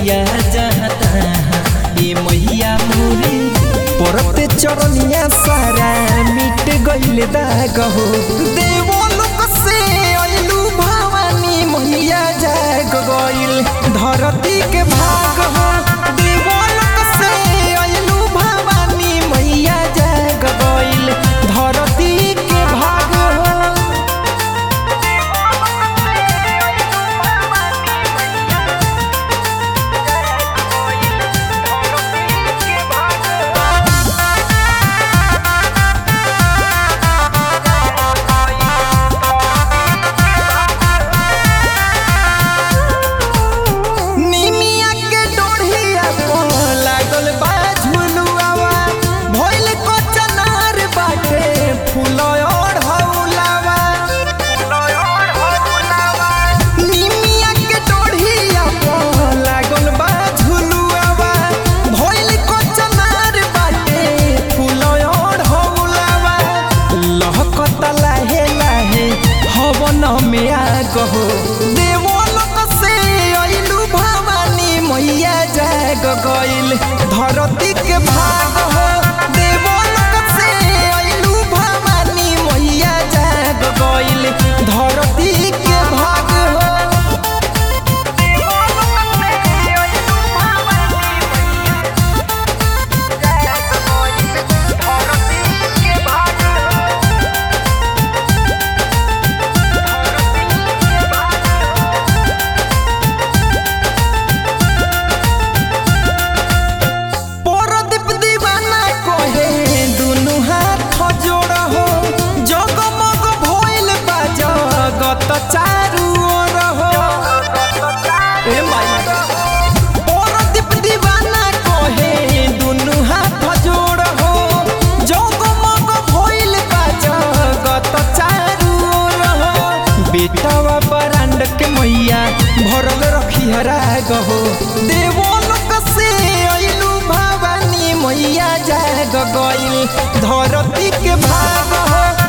मैया जाता ये मैया मोरे परते चरनिया सारा मिट गइल दाग हो देवो लोक से अइलू भवानी मैया जाग गइल धरती के भाग हो देवो लोक से अइलू भवानी मैया जाग गइल धरती के भाग हो निमिया के डोढ़िया को लागल बा झुलुआवा भइल को चनार बाटे फूल और हौलावा निमिया के डोढ़िया को लागल बा झुलुआवा भइल को चनार बाटे फूल और हौलावा लहकत लाहे लाहे हवन में आ गहो देवो लोक से अइलू भवानी मैया जाग गइल धरती के भाग हो देवो लोक से अइलू भवानी मैया जाग गइल धरती के भाग हो परदीप दीवाना कहे दुनु हाथ जोड़ हो जगमग भइल बा जगत चारू ओर हो ए माई परदीप दीवाना कहे दुनु हाथ जोड़ हो जगमग भइल बा जगत चारू ओर हो बेटावा बरांड के मैया भरल रखी हरा गहो देवो लोक से अइलू भवानी मैया जाग गइल धरती के भाग हो